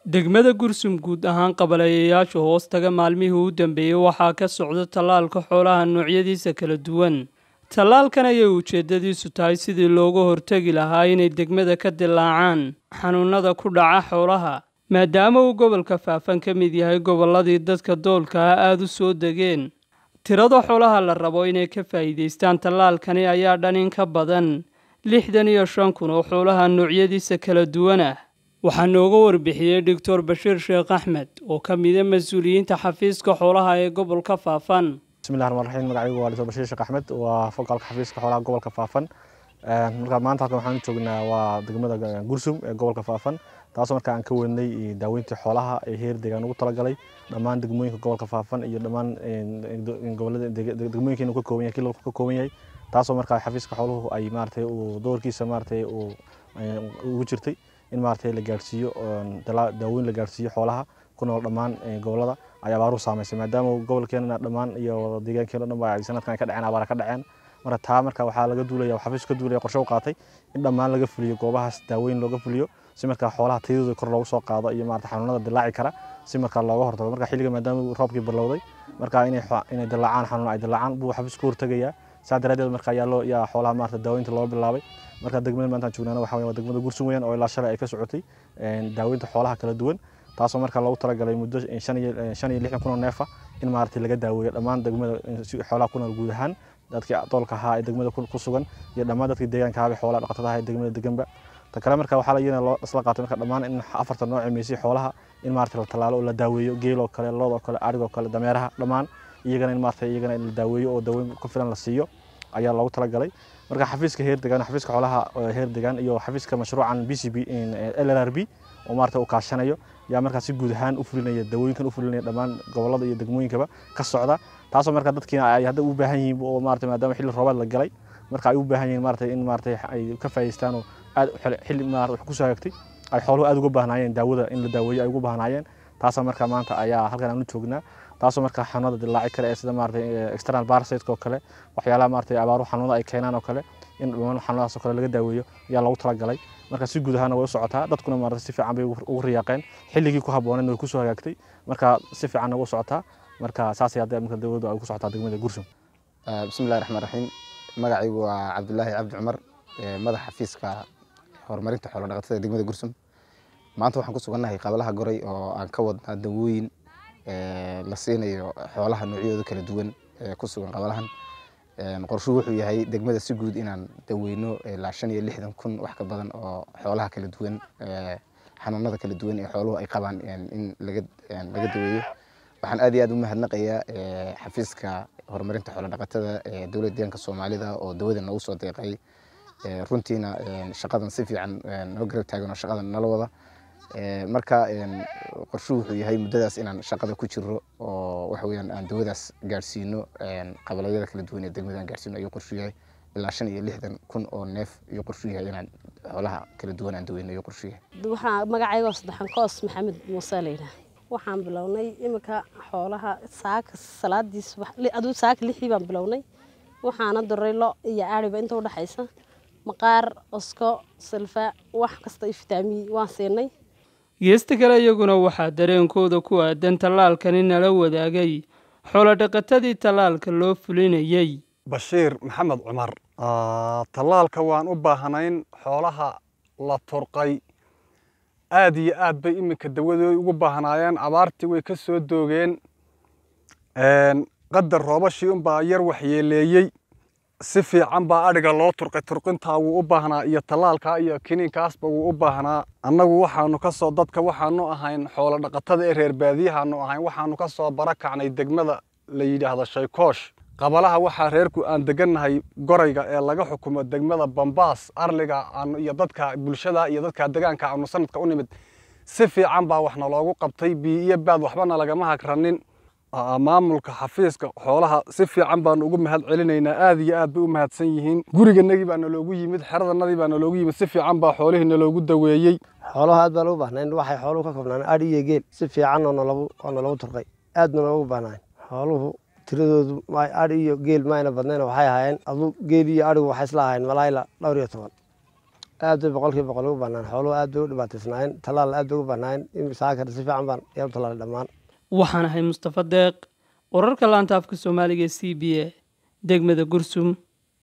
degmada gursum guud ahaan qabaleeyayaasha hoostaga maalmihii u dambeeyey waxaa ka socda tallaalka xoolaha noocyadiisa kala duwan tallaalkan ayay ujeeddadiisu tahay sidii looga hortegi lahaa inay degmada ka dilaacaan xanuunada ku dhaca xoolaha maadaama uu gobolka faafan ka mid yahay gobolladii dadka doolka ah aada u soo degeen tirada xoolaha la rabo inay ka faa'iidaystaan tallaalkani ayaa dhan in ka badan lixdan iyo shan kun oo xoolaha noocyadiisa kala duwan ah waxaa nooga warbixiyey doctor bashiir sheekh axmed oo ka mida mas-uuliyiinta xafiiska xoolaha ee gobolka faafan bismillahi raxmaan raxiim magacaygu waa doctor bashiir sheekh axmed waa fogaalka xafiiska xoolaha gobolka faafan marka maanta halkan waxaan u joognaa waa degmada gursum ee gobolka faafan taasoo marka aan ka wadnay daaweyntii xoolaha ee heer deegaan ugu talagalay dhammaan degmooyinka gobolka faafan iyo dhammaan gobolada degmooyinka inuu ka kooban yahay kilolka ka kooban yahay taasoo marka xafiiska xooluhu ay maaragtay uu doorkiisa maaragtay uu ugu jirtay in maaragtay la gaarsiiyo daaweyn la gaarsiiyo xoolaha ku nool dhammaan gobolada ay abaaruhu saameysay maadaama gobolkeena dhammaan iyo deegaankeena dhan ay sanadkan ka dhaceen abaara ka dhaceen marka taa marka waxaa laga duulaya xafiisku ka duulaya qorshe u qaatay in dhammaan laga fuliyo goobahaas daaweyn looga fuliyo si markaa xoolaha tayadooda kor loogu soo qaado iyo maarata xanuunada dilaaci kara si markaa looga hortago marka xilliga maadaama roobkii bilowday marka inay inay dilaacaan xanuun ay dilaacaan buu xafiisku ka hortegayaa saa daraadeed marka ayaa loo yaa xoolaha maarata daaweynta loo bilaabay marka degmada maanta aan joognaana waxa waa degmada gursun weeyaan oo ilaa shalay ay ka socotay daaweynta xoolaha kala duwan taasoo marka loogu talagalay muddo shan iyo lixdan kun oo neefa in maaragtay laga daaweeyo dhammaan degmada xoolaha ku nool guud ahaan dadkii doolka ahaa ee degmada ku sugan iyo dhammaan dadkii deegaanka ahaa xoolaha dhaqatada ahaa ee degmada deganba ta kale marka waxaa iyana loo isla qaatay marka dhammaan in afarta nooc meysay xoolaha in maaragtay la tallaalo oo la daaweeyo geel oo kale lood oo kale arig oo kale dameeraha dhammaan iyagana in maaragtay iyagana in la daaweeyo oo daaweyn ku filan la siiyo ayaa loogu talagalay marka xafiiska heer degaan xafiiska xoolaha heer degaan iyo xafiiska mashruucan b c b l r b oo maarata uu kaashanayo yaa markaa si guud ahaan u fulinaya dawooyinkan u fulinaya dhammaan gobolada iyo degmooyinkaba ka socda taasoo marka dadkiina ay hadda u baahan yihiin oo maarata maadaama xilli roobaad la galay marka ay u baahan yihiin maarata in maarata ay ka faa'iidaystaan oo aad xilli maarata wax ku soo hagtay ay xooluhu aad uga baahnaayeen daawada in la daaweeyo ay ugu baahnaayeen taasoo marka maanta ayaa halkan aan u joognaa taasoo marka xanuunada dilaaci kale ee sida maarata external parasite oo kale waxyaalaha maarata abaaruhu xanuunada ay keenaan oo kale in dhammaan xanuunadaas oo kale laga daaweeyo ayaa loogu talagalay marka si guud ahaana way u socotaa dadkuna maarata si fiican bay ugu riyaaqeen xilligii ku habbooneed way ku soo hagaagtay marka si fiicanna ugu socotaa marka saasay hadda marka dawladdu ay ku socotaa degmada gursum bismillahi raxmaan raxiim magacaygu waa cabdulaahi cabdi cumar madaxa xafiiska horumarinta xoolo dhaqatada degmada gursum maanta waxaan ku sugannahay qabalaha goray oo aan ka wadnaa dawooyin la siinayo xoolaha noocyadooda kala duwan ee ku sugan qabalahan qorshuhu wuxuu yahay degmada si guud inaan daweyno ilaa shan iyo lixdan kun wax ka badan oo xoolaha kala duwan xanuunada kala duwan ee xooluhu ay qabaan in laga laga daweeyo waxaan aad iyo aad u mahadnaqayaa xafiiska horumarinta xoolo dhaqatada ee dowladda deegaanka soomaalida oo dawada noogu soo deeqay runtiina shaqadan si fiican noo garab taagan oo shaqadan nala wada marka qorshuhu wuxuu yahay muddadaas inaan shaqada ku jiro oo waxa weeyaan aan dawadaas gaarsiino qabalayada kala duwan ee degmada aan gaarsiino ayuu qorshu yahay ilaa shan iyo lixdan kun oo neef ayuu qorshu yahay inaan xoolaha kala duwan aan daweyno ayuu qorshu yahay waxaa magacayga saddexan koos maxamed muuse layidhaah waxaan bilownay iminka xoolaha saaka salaadiis aduu saaka lixdii baan bilownay waxaana diray lo iyo aariba inta udhexaysa maqaar osko silfa wax kasta iyo fitaamiin waan siinay geesta kale iyaguna waxaa dareenkooda ku aadan tallaalkani nala wadaagay xoolodhaqatadii tallaalka loo fulinayey bashiir maxamed cumar tallaalka waan u baahnayn xoolaha la turqay aad iyo aad bay iminka dawadooda ugu baahnaayeen abaartii way ka soo doogeen qadar roobashii unbaa yar waxyeeleeyey si fiican baa adhiga loo turqay turqintaa wuu u baahnaa iyo tallaalkaa iyo kiniinkaasba wuu u baahnaa annagu waxaanu ka soo dadka waxaanu ahayn xoolo dhaqatada ee reer baadiyahaanu ahayn waxaanu ka soo barakacnay degmada la yidhaahdo shaykoosh qabalaha waxaa reerku aan degannahay gorayga ee laga xukumo degmada bambaas arliga aanu iyo dadka bulshada iyo dadka degaanka aanu sanadka u nimid si fiican baa waxna loogu qabtay biyo iyo baad waxbana lagama hagranin maamulka xafiiska xoolaha si fiican baanu ugu mahad celinaynaa aad iyo aad bay u mahadsan yihiin guriganagii baana loogu yimid xeradanadii baana loogu yimid si fiican baa xoolihii naloogu daweeyey xoolaha aad baan ugu baahnayn waxay xooluhu ka koobnaan adhi iyo geel si fiican oo nalagu turqay aad baan ugu baahnayn xooluhu tiradoodu adhi iyo geel maayna badnayn waxay ahaayeen adu geel iyo adhigu waxay isla ahaayeen malaayla dhowr iyo toban aad bay boqolkiiba boqol ugu bannaan xooluhu aad bay u dhibaataysnaayeen tallaal aad bay ugu bannaayeen saakar si fiican baan yaa u tallaalay dhammaan waxaan ahay mustafa deeq wararka laanta afka soomaaliga c b a degmada gursum